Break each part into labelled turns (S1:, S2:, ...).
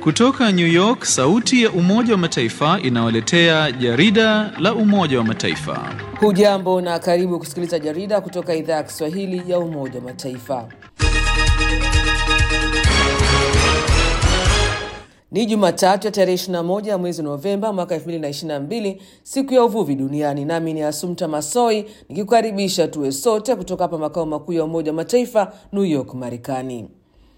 S1: Kutoka New York, sauti ya Umoja wa Mataifa inawaletea jarida la Umoja wa Mataifa.
S2: Hujambo na karibu kusikiliza jarida kutoka idhaa ya Kiswahili ya Umoja wa Mataifa. Ni Jumatatu ya tarehe 21 ya mwezi Novemba mwaka 2022, siku ya uvuvi duniani. Nami ni Asumta Masoi nikikukaribisha tuwe sote kutoka hapa makao makuu ya Umoja wa Mataifa, New York, Marekani.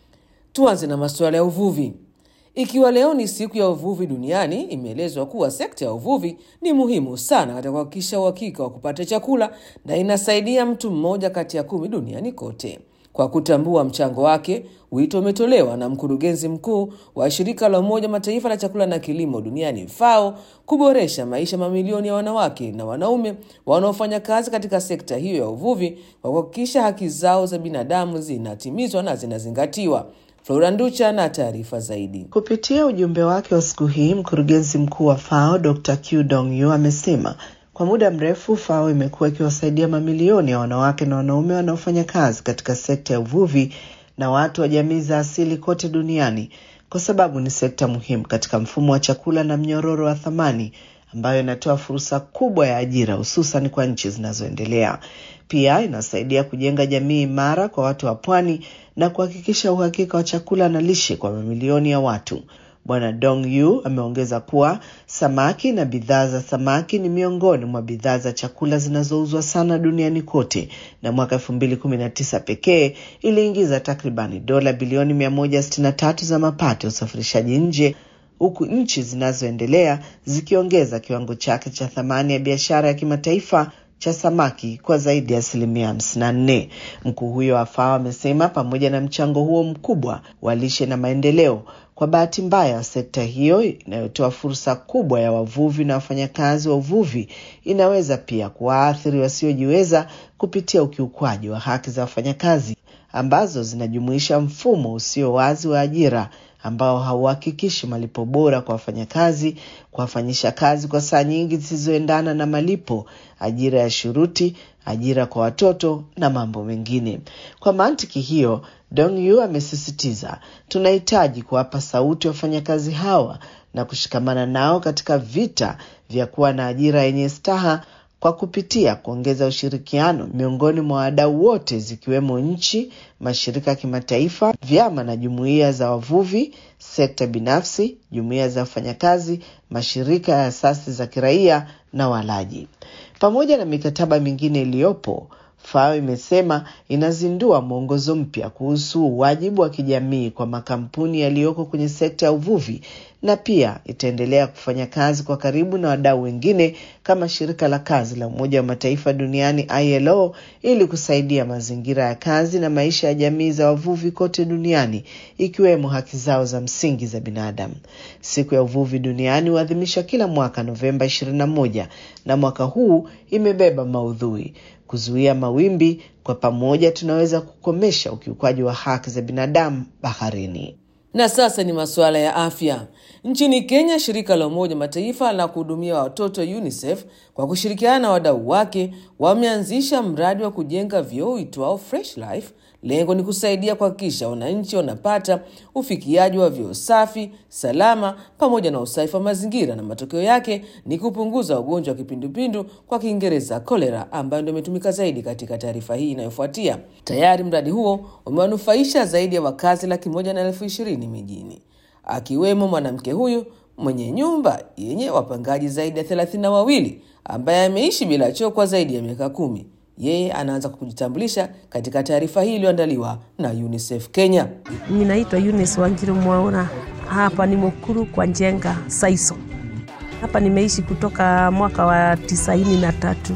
S2: Tuanze na masuala ya uvuvi. Ikiwa leo ni siku ya uvuvi duniani, imeelezwa kuwa sekta ya uvuvi ni muhimu sana katika kuhakikisha uhakika wa kupata chakula na inasaidia mtu mmoja kati ya kumi duniani kote. Kwa kutambua mchango wake, wito umetolewa na mkurugenzi mkuu wa shirika la Umoja Mataifa la chakula na kilimo duniani FAO kuboresha maisha mamilioni ya wanawake na wanaume wanaofanya kazi katika sekta hiyo ya uvuvi kwa kuhakikisha haki zao za binadamu zinatimizwa na zinazingatiwa. Flora Nducha na taarifa zaidi.
S3: Kupitia ujumbe wake wa siku hii, mkurugenzi mkuu wa FAO Dr. Q Dong Yu amesema kwa muda mrefu FAO imekuwa ikiwasaidia mamilioni ya wanawake na wanaume wanaofanya kazi katika sekta ya uvuvi na watu wa jamii za asili kote duniani kwa sababu ni sekta muhimu katika mfumo wa chakula na mnyororo wa thamani ambayo inatoa fursa kubwa ya ajira hususan kwa nchi zinazoendelea. Pia inasaidia kujenga jamii imara kwa watu wa pwani na kuhakikisha uhakika wa chakula na lishe kwa mamilioni ya watu. Bwana Dong Yu ameongeza kuwa samaki na bidhaa za samaki ni miongoni mwa bidhaa za chakula zinazouzwa sana duniani kote, na mwaka elfu mbili kumi na tisa pekee iliingiza takribani dola bilioni mia moja sitini na tatu za mapato ya usafirishaji nje huku nchi zinazoendelea zikiongeza kiwango chake cha thamani ya biashara ya kimataifa cha samaki kwa zaidi ya asilimia hamsini na nne. Mkuu huyo wa FAO amesema pamoja na mchango huo mkubwa wa lishe na maendeleo, kwa bahati mbaya sekta hiyo inayotoa fursa kubwa ya wavuvi na wafanyakazi wa uvuvi inaweza pia kuwaathiri wasiojiweza kupitia ukiukwaji wa haki za wafanyakazi ambazo zinajumuisha mfumo usio wazi wa ajira ambao hauhakikishi malipo bora kwa wafanyakazi, kuwafanyisha kazi kwa saa nyingi zisizoendana na malipo, ajira ya shuruti, ajira kwa watoto na mambo mengine. Kwa mantiki hiyo, Dong Yu amesisitiza tunahitaji kuwapa sauti wafanyakazi hawa na kushikamana nao katika vita vya kuwa na ajira yenye staha kwa kupitia kuongeza ushirikiano miongoni mwa wadau wote zikiwemo nchi, mashirika ya kimataifa, vyama na jumuiya za wavuvi, sekta binafsi, jumuiya za wafanyakazi, mashirika ya asasi za kiraia na walaji, pamoja na mikataba mingine iliyopo. FAO imesema inazindua mwongozo mpya kuhusu wajibu wa kijamii kwa makampuni yaliyoko kwenye sekta ya uvuvi na pia itaendelea kufanya kazi kwa karibu na wadau wengine kama shirika la kazi la Umoja wa Mataifa duniani ILO ili kusaidia mazingira ya kazi na maisha ya jamii za wavuvi kote duniani ikiwemo haki zao za msingi za binadamu. Siku ya uvuvi duniani huadhimishwa kila mwaka Novemba 21 na mwaka huu imebeba maudhui kuzuia mawimbi, kwa pamoja tunaweza kukomesha ukiukwaji wa haki za binadamu baharini.
S2: Na sasa ni masuala ya afya. Nchini Kenya, shirika la Umoja Mataifa la kuhudumia watoto UNICEF kwa kushirikiana na wadau wake wameanzisha mradi wa kujenga vyoo uitwao Fresh Life. Lengo ni kusaidia kuhakikisha wananchi wanapata ufikiaji wa vyoo safi, salama pamoja na usafi wa mazingira, na matokeo yake ni kupunguza ugonjwa wa kipindupindu kwa Kiingereza kolera, ambayo ndio imetumika zaidi katika taarifa hii inayofuatia. Tayari mradi huo umewanufaisha zaidi ya wakazi laki moja na elfu ishirini mijini, akiwemo mwanamke huyu mwenye nyumba yenye wapangaji zaidi ya thelathini na wawili ambaye ameishi bila choo kwa zaidi ya miaka kumi. Yeye anaanza kwa kujitambulisha katika taarifa hii iliyoandaliwa na UNICEF Kenya.
S4: Mimi naitwa Eunice Wanjiru Mwaura, hapa ni Mukuru kwa Njenga Saiso. Hapa nimeishi kutoka mwaka wa tisaini na tatu.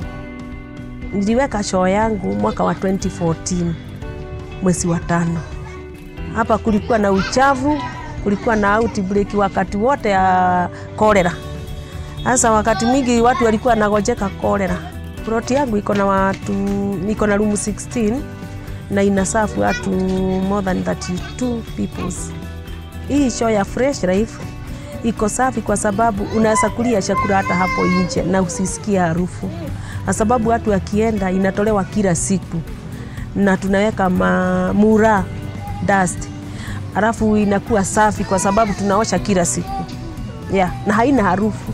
S4: Niliweka choo yangu mwaka wa 2014 mwezi wa tano. Hapa kulikuwa na uchafu, kulikuwa na outbreak wakati wote ya kolera. Sasa wakati mingi watu walikuwa wanagojeka kolera Ploti yangu iko na watu, niko na room 16 na inasafu watu more than 32 peoples. Hii show ya Fresh Life iko safi kwa sababu unaweza kulia chakula hata hapo nje na usisikie harufu, kwa sababu watu wakienda inatolewa kila siku na tunaweka mura dust alafu inakuwa safi kwa sababu tunaosha kila siku yeah, na haina harufu.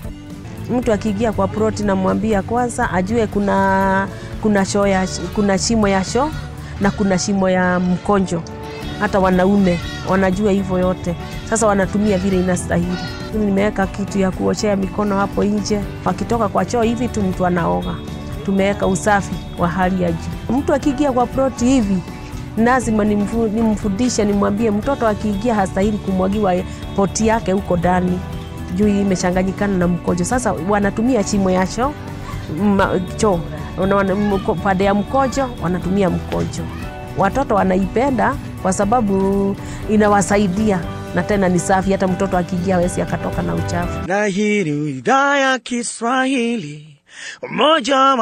S4: Mtu akiingia kwa ploti, namwambia kwanza ajue kuna kuna choo ya, kuna shimo ya choo na kuna shimo ya mkonjo. Hata wanaume wanajua hivyo yote, sasa wanatumia vile inastahili. Nimeweka kitu ya kuoshea mikono hapo nje, wakitoka kwa choo hivi tu mtu anaoga. Tumeweka usafi wa hali ya juu. Mtu akiingia kwa ploti hivi lazima nimfu- nimfundishe, nimwambie mtoto akiingia hastahili kumwagiwa poti yake huko ndani juu imechanganyikana na mkojo. Sasa wanatumia chimo ya choo ma- choo Wana- wana- mko- pande ya mkojo wanatumia mkojo. Watoto wanaipenda kwa sababu inawasaidia na tena ni safi, hata mtoto akiingia hawezi akatoka na uchafu.
S5: na hii ni idhaa ya Kiswahili Umoja wa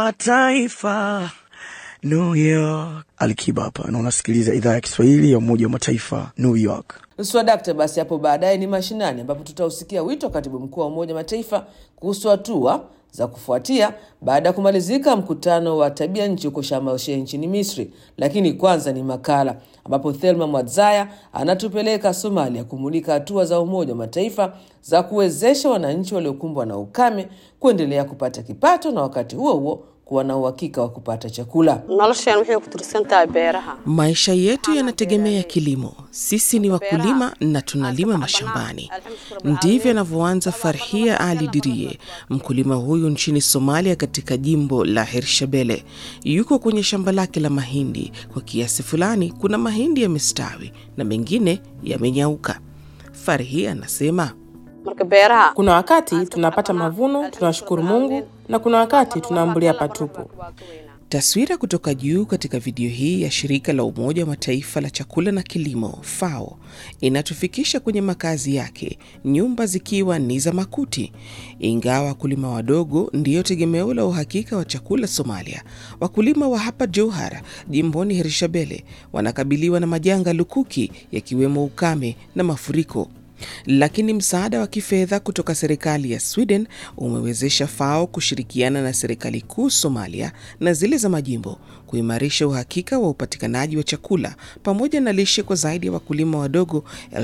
S5: Mataifa New York. Alikiba hapa na unasikiliza idhaa ya Kiswahili ya Umoja wa Mataifa New York.
S2: Swadakta. Basi hapo baadaye ni mashinani, ambapo tutausikia wito wa katibu mkuu wa Umoja wa Mataifa kuhusu hatua za kufuatia baada ya kumalizika mkutano wa tabia nchi huko Sharm el Sheikh nchini Misri. Lakini kwanza ni makala ambapo Thelma Mwadzaya anatupeleka Somalia kumulika hatua za Umoja wa Mataifa za kuwezesha wananchi waliokumbwa na ukame kuendelea kupata kipato na wakati huo huo kuwa na uhakika wa kupata chakula.
S6: nolosheen waxay ku tirsan tahay beeraha
S7: Maisha yetu yanategemea kilimo. Sisi ni wakulima na tunalima mashambani. Ndivyo anavyoanza Farhia Ali Dirie, mkulima huyu nchini Somalia, katika jimbo la Hirshabelle. Yuko kwenye shamba lake la mahindi. Kwa kiasi fulani, kuna mahindi yamestawi na mengine yamenyauka. Farhia anasema
S6: marka beeraha
S8: Kuna wakati tunapata mavuno, tunashukuru Mungu, na kuna wakati tunaambulia patupu.
S7: Taswira kutoka juu katika video hii ya shirika la Umoja wa Mataifa la chakula na kilimo FAO inatufikisha kwenye makazi yake, nyumba zikiwa ni za makuti. Ingawa wakulima wadogo ndiyo tegemeo la uhakika wa chakula Somalia, wakulima wa hapa Johar jimboni Hirshabelle wanakabiliwa na majanga lukuki yakiwemo ukame na mafuriko lakini msaada wa kifedha kutoka serikali ya Sweden umewezesha FAO kushirikiana na serikali kuu Somalia na zile za majimbo kuimarisha uhakika wa upatikanaji wa chakula pamoja na lishe kwa zaidi ya wakulima wadogo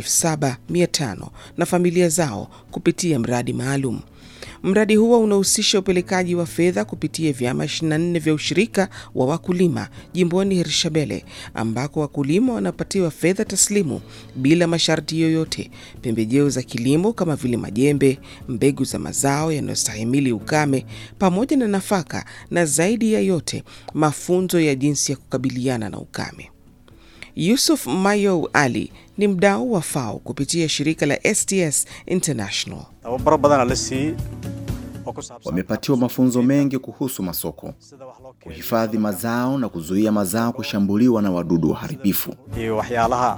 S7: 7500 na familia zao kupitia mradi maalum. Mradi huo unahusisha upelekaji wa fedha kupitia vyama 24 vya ushirika wa wakulima jimboni Hirshabelle, ambako wakulima wanapatiwa fedha taslimu bila masharti yoyote, pembejeo za kilimo kama vile majembe, mbegu za mazao yanayostahimili ukame, pamoja na nafaka, na zaidi ya yote mafunzo ya jinsi ya kukabiliana na ukame. Yusuf Mayo Ali ni mdau wa FAO kupitia shirika la STS International.
S9: tababaro badana la siiyey oo ku saabsan
S10: Wamepatiwa mafunzo mengi kuhusu masoko,
S9: sida wax loo kaydiyo
S10: kuhifadhi mazao na kuzuia mazao kushambuliwa na wadudu waharibifu.
S9: iyo waxyaalaha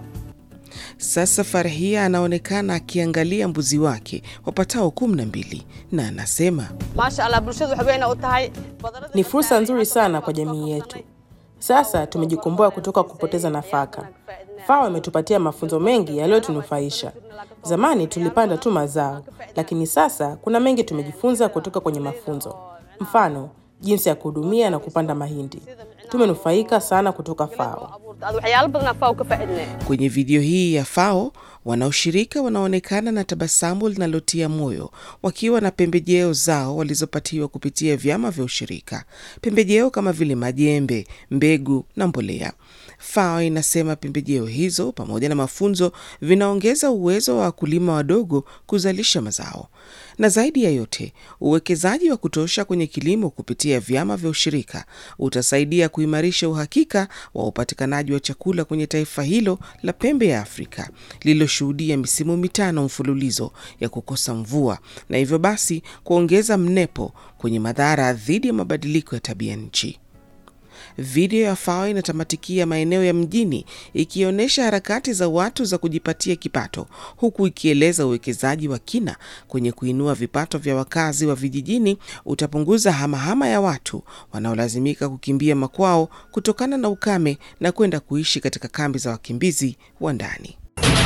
S7: Sasa Farhia anaonekana akiangalia mbuzi wake wapatao kumi na mbili na anasema
S6: maasha allah bulshadu waxay weyna u tahay badarada
S8: Ni fursa nzuri sana kwa jamii yetu. Sasa tumejikomboa kutoka kupoteza nafaka. FAO imetupatia mafunzo mengi yaliyotunufaisha. Zamani tulipanda tu mazao, lakini sasa kuna mengi tumejifunza kutoka kwenye mafunzo. Mfano, jinsi ya kuhudumia na kupanda mahindi. Tumenufaika sana kutoka FAO.
S6: abuurta ad waxyaalo badan afaa ka faaidnay
S7: Kwenye video hii ya FAO wanaoshirika wanaonekana na tabasamu linalotia moyo wakiwa na pembejeo zao walizopatiwa kupitia vyama vya ushirika, pembejeo kama vile majembe, mbegu na mbolea. FAO inasema pembejeo hizo pamoja na mafunzo vinaongeza uwezo wa wakulima wadogo kuzalisha mazao, na zaidi ya yote, uwekezaji wa kutosha kwenye kilimo kupitia vyama vya ushirika utasaidia kuimarisha uhakika wa upatikanaji wa chakula kwenye taifa hilo la pembe ya Afrika lililoshuhudia misimu mitano mfululizo ya kukosa mvua na hivyo basi kuongeza mnepo kwenye madhara dhidi ya mabadiliko ya tabia nchi. Video ya FAO inatamatikia maeneo ya mjini ikionyesha harakati za watu za kujipatia kipato, huku ikieleza uwekezaji wa kina kwenye kuinua vipato vya wakazi wa vijijini utapunguza hamahama ya watu wanaolazimika kukimbia makwao kutokana na ukame na kwenda kuishi katika kambi za wakimbizi wa ndani.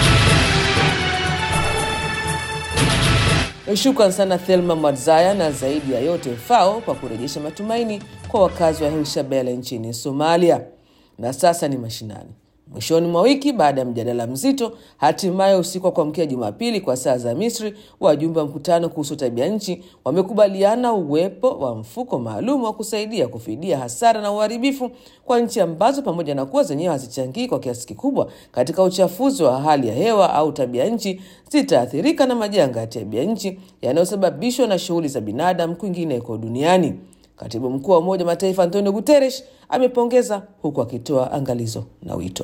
S2: Shukran sana Thelma Mwadzaya na zaidi ya yote FAO kwa kurejesha matumaini kwa wakazi wa Hirshabelle nchini Somalia. Na sasa ni mashinani. Mwishoni mwa wiki, baada ya mjadala mzito, hatimaye usiku wa kuamkia Jumapili kwa saa za Misri, wajumbe wa mkutano kuhusu tabia nchi wamekubaliana uwepo wa mfuko maalum wa kusaidia kufidia hasara na uharibifu kwa nchi ambazo pamoja na kuwa zenyewe hazichangii kwa kiasi kikubwa katika uchafuzi wa hali ya hewa au tabia nchi, zitaathirika na majanga ya tabia nchi yanayosababishwa na shughuli za binadamu kwingineko duniani. Katibu mkuu wa Umoja wa Mataifa Antonio Guterres amepongeza huku akitoa angalizo na wito.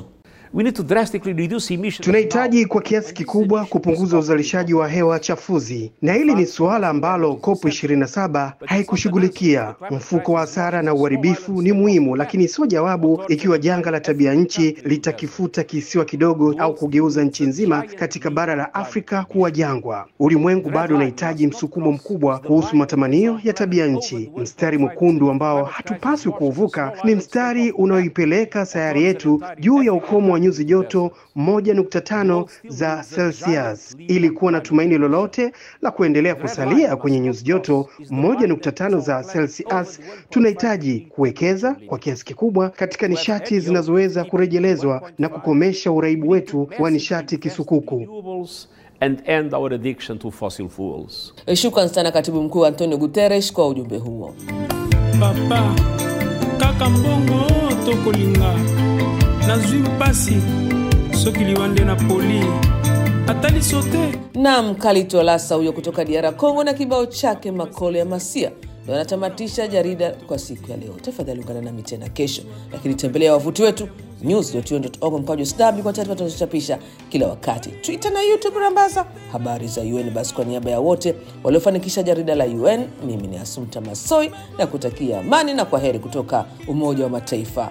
S11: Tunahitaji kwa kiasi kikubwa kupunguza uzalishaji wa hewa chafuzi, na hili ni suala ambalo COP 27 haikushughulikia. Mfuko wa hasara na uharibifu ni muhimu, lakini sio jawabu ikiwa janga la tabia nchi litakifuta kisiwa kidogo au kugeuza nchi nzima katika bara la Afrika kuwa jangwa. Ulimwengu bado unahitaji msukumo mkubwa kuhusu matamanio ya tabia nchi. Mstari mwekundu ambao hatupaswi kuuvuka ni mstari unaoipeleka sayari yetu juu ya ukomo wa nyuzi joto 1.5 za Celsius. Ili kuwa na tumaini lolote la kuendelea kusalia kwenye nyuzi joto 1.5 za Celsius, tunahitaji kuwekeza kwa kiasi kikubwa katika nishati zinazoweza kurejelezwa na kukomesha uraibu wetu wa nishati kisukuku.
S12: and end our addiction to fossil fuels.
S2: Shukran sana katibu mkuu Antonio Guterres kwa ujumbe huo.
S13: papa kaka mbongo tokolinga nazwi mpasi soki liwa nde na poli ataliso te
S2: Nam Kalitolasa huyo kutoka DR Congo na kibao chake Makole ya Masia ndo anatamatisha jarida kwa siku ya leo. Tafadhali ungana nami tena kesho, lakini tembelea wavuti wetu news.un.org mkwaju sw kwa taarifa tunazochapisha kila wakati, Twitter na YouTube rambaza habari za UN. Basi kwa niaba ya wote waliofanikisha jarida la UN, mimi ni Asumta Masoi na kutakia amani na kwa heri kutoka Umoja wa Mataifa.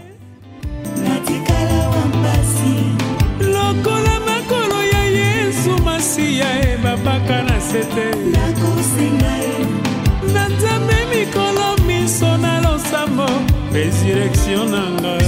S13: lokola makolo ya yesu masiya ebabaka na sete na nzambe mikolo miso na losambo resurrektio na ngai